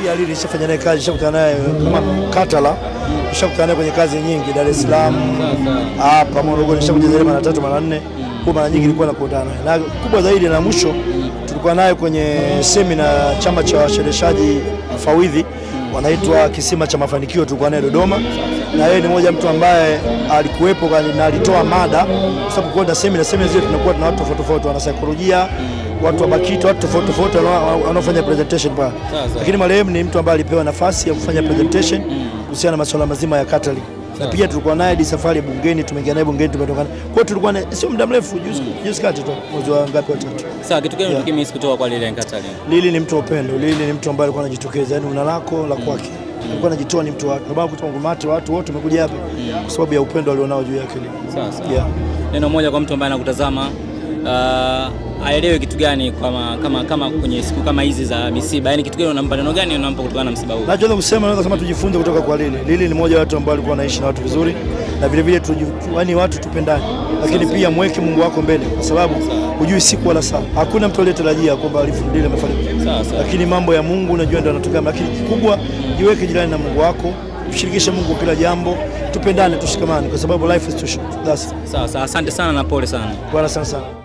pia Lili nishafanya naye kazi, nishakutana naye kama Katala, nishakutana naye kwenye kazi nyingi, Dar es Salaam hapa Morogoro, nishakuja zaidi mara tatu mara nne, kwa mara nyingi nilikuwa nakutana naye, na kubwa zaidi na mwisho tulikuwa naye kwenye semina chama cha washereshaji fawidhi wanaitwa Kisima cha Mafanikio, tulikuwa naye Dodoma, na yeye ni mmoja mtu ambaye alikuwepo kani- na alitoa mada, kwa sababu kwenda semina, semina zile tunakuwa tuna watu tofauti tofauti, wana saikolojia, watu wa BAKITA, watu tofauti tofauti wanao- wanaofanya presentation pale, lakini marehemu ni mtu ambaye alipewa nafasi ya kufanya presentation kuhusiana na masuala mazima ya Catholic na pia tulikuwa naye di safari bungeni, tumeingia naye bungeni, tumetoka naye. Kwa hiyo tulikuwa naye sio muda mrefu, juzi juzi kati tu, mwezi wa ngapi, wa tatu. Sawa, kitu gani ulikimisi kutoka kwa Lilian Katali? Lili ni mtu wa upendo. Lili ni mtu ambaye alikuwa anajitokeza, yani una lako la kwake, alikuwa anajitoa, ni mtu wa watu. Ndio maana kutoka ngumati watu wote wamekuja hapa kwa sababu ya upendo alionao juu yake Lili. Sawa sawa. Yeah. Neno moja kwa mtu ambaye anakutazama uh, aelewe kitu gani kama, kama, kama kwenye siku kama hizi za misiba, yani kitu gani unampa, neno gani unampa kutokana na msiba huu? Nachoweza kusema naweza kusema tujifunze kutoka kwa Lili. Lili ni mmoja wa watu ambao alikuwa anaishi na watu vizuri na vile vile tuji- yani watu tupendane, lakini pia mweke Mungu wako mbele, kwa sababu hujui siku wala saa. Hakuna mtu aliyetarajia kwamba Lili amefariki, Sawa sawa. lakini mambo ya Mungu unajua ndio yanatokea, lakini kikubwa jiweke jirani na Mungu wako, mshirikishe Mungu kila jambo, tupendane, tushikamane, kwa sababu life is too short. That's Sawa sawa, asante sana na pole sana. bwana sana sana.